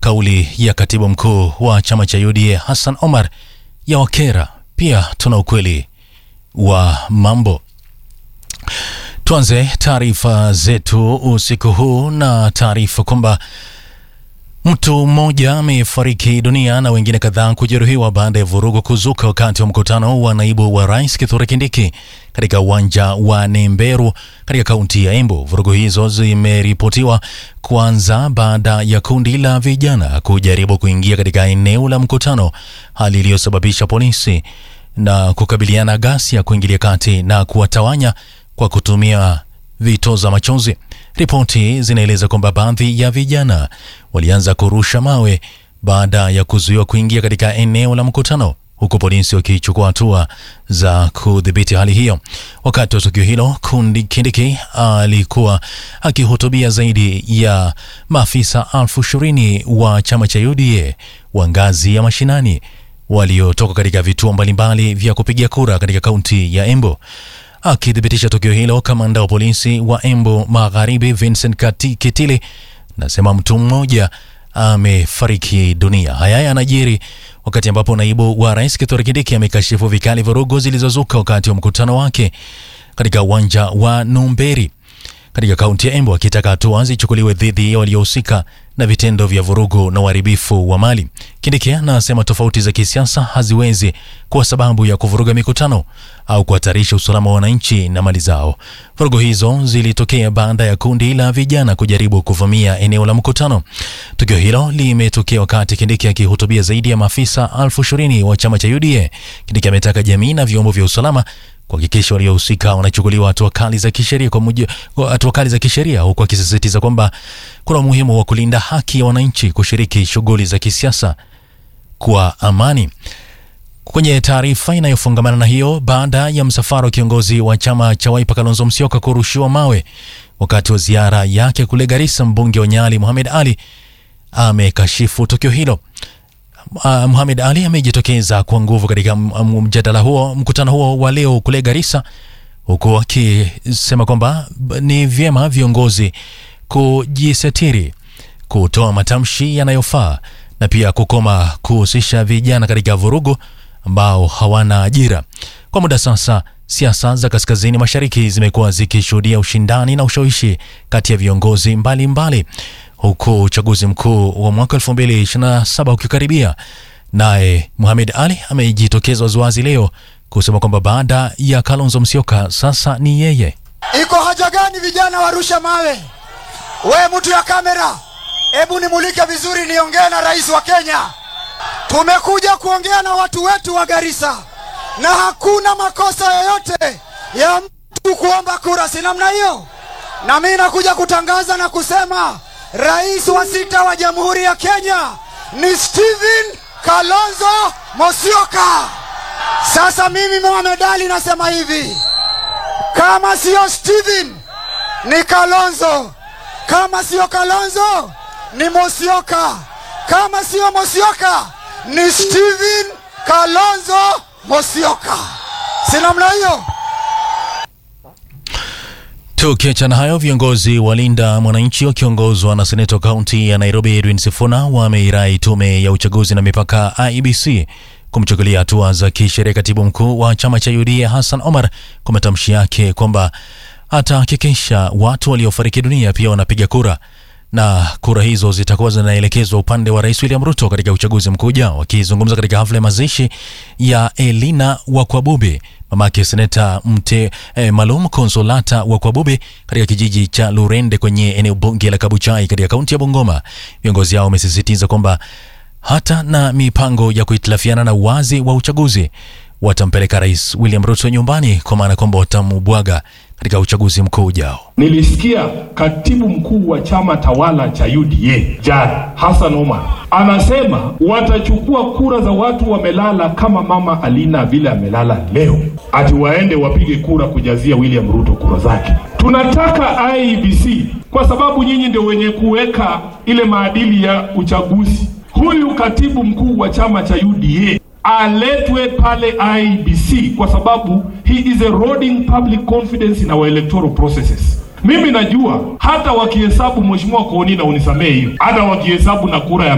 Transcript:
kauli ya katibu mkuu wa chama cha UDA Hassan Omar ya wakera. Pia tuna ukweli wa mambo. Tuanze taarifa zetu usiku huu na taarifa kwamba mtu mmoja amefariki dunia na wengine kadhaa kujeruhiwa baada ya vurugu kuzuka wakati wa mkutano wa naibu wa rais Kithure Kindiki katika uwanja wa Nemberu katika kaunti ya Embu. Vurugu hizo zimeripotiwa kuanza baada ya kundi la vijana kujaribu kuingia katika eneo la mkutano, hali iliyosababisha polisi na kukabiliana ghasia kuingilia kati na kuwatawanya kwa kutumia vitoza machozi. Ripoti zinaeleza kwamba baadhi ya vijana walianza kurusha mawe baada ya kuzuiwa kuingia katika eneo la mkutano, huku polisi wakichukua hatua za kudhibiti hali hiyo. Wakati wa tukio hilo, kundi Kindiki alikuwa akihutubia zaidi ya maafisa elfu ishirini wa chama cha UDA wa ngazi ya mashinani waliotoka katika vituo mbalimbali vya kupigia kura katika kaunti ya Embu. Akithibitisha tukio hilo, kamanda wa polisi wa Embu Magharibi Vincent Kati Kitili nasema mtu mmoja amefariki dunia. Haya yanajiri wakati ambapo naibu wa rais Kithure Kindiki amekashifu vikali vurugu zilizozuka wakati wa mkutano wake katika uwanja wa Numberi katika kaunti ya Embu, akitaka hatua zichukuliwe dhidi ya waliohusika na vitendo vya vurugu na uharibifu wa mali. Kindiki anasema tofauti za kisiasa haziwezi kuwa sababu ya kuvuruga mikutano au kuhatarisha usalama wa wananchi na mali zao. Vurugu hizo zilitokea baada ya kundi la vijana kujaribu kuvamia eneo la mkutano. Tukio hilo limetokea wakati Kindiki akihutubia zaidi ya maafisa elfu ishirini wa chama cha UDA. Kindiki ametaka jamii na vyombo vya usalama kuhakikisha waliohusika wanachukuliwa hatua kali za kisheria kwa mujibu hatua kali za kisheria, huku akisisitiza kwamba kuna umuhimu wa kulinda haki ya wananchi kushiriki shughuli za kisiasa kwa amani. Kwenye taarifa inayofungamana na hiyo, baada ya msafara wa kiongozi wa chama cha Wiper Kalonzo Musyoka kurushiwa mawe wakati wa ziara yake kule Garissa, mbunge wa Nyali Mohamed Ali amekashifu tukio hilo. Uh, Mohamed Ali amejitokeza kwa nguvu katika mjadala huo, mkutano huo wa leo kule Garissa, huku akisema kwamba ni vyema viongozi kujisitiri, kutoa matamshi yanayofaa na pia kukoma kuhusisha vijana katika vurugu ambao hawana ajira. Kwa muda sasa, siasa za kaskazini mashariki zimekuwa zikishuhudia ushindani na ushawishi kati ya viongozi mbalimbali mbali huku uchaguzi mkuu wa mwaka 2027 ukikaribia. Naye Mohamed Ali amejitokeza waziwazi leo kusema kwamba baada ya Kalonzo Musyoka sasa ni yeye. Iko haja gani vijana warusha mawe? We mtu ya kamera, hebu nimulike vizuri, niongee na rais wa Kenya. Tumekuja kuongea na watu wetu wa Garissa, na hakuna makosa yoyote ya mtu kuomba kura, si namna hiyo? Na mimi nakuja kutangaza na kusema Rais wa sita wa Jamhuri ya Kenya ni Stephen Kalonzo Musyoka. Sasa mimi Mohamed Ali nasema hivi, kama siyo Stephen ni Kalonzo, kama siyo Kalonzo ni Musyoka, kama siyo Musyoka ni Stephen Kalonzo Musyoka, si namna hiyo? Tukiachana hayo, viongozi wa Linda Mwananchi wakiongozwa na seneta wa kaunti ya Nairobi Edwin Sifuna wameirai tume ya uchaguzi na mipaka IEBC kumchukulia hatua za kisheria katibu mkuu wa chama cha UDA Hassan Omar kwa matamshi yake kwamba atahakikisha watu waliofariki dunia pia wanapiga kura na kura hizo zitakuwa zinaelekezwa upande wa Rais William Ruto katika uchaguzi mkuu ujao. Wakizungumza katika hafla ya mazishi ya Elina Wakwabubi, mamake seneta mte eh, Malum Konsolata Wakwabubi katika kijiji cha Lurende kwenye eneo bunge la Kabuchai katika kaunti ya Bungoma, viongozi hao wamesisitiza kwamba hata na mipango ya kuhitilafiana na uwazi wa uchaguzi watampeleka Rais William Ruto nyumbani, kwa maana kwamba watamubwaga katika uchaguzi mkuu ujao. Nilisikia katibu mkuu wa chama tawala cha UDA Jad Hassan Omar anasema watachukua kura za watu wamelala, kama mama Alina vile amelala leo, ati waende wapige kura kujazia William Ruto kura zake. Tunataka IEBC kwa sababu nyinyi ndio wenye kuweka ile maadili ya uchaguzi. Huyu katibu mkuu wa chama cha UDA aletwe pale IEBC kwa sababu he is eroding public confidence in our electoral processes. Mimi najua hata wakihesabu, mheshimiwa Kooni, na unisamehe hiyo, hata wakihesabu na kura ya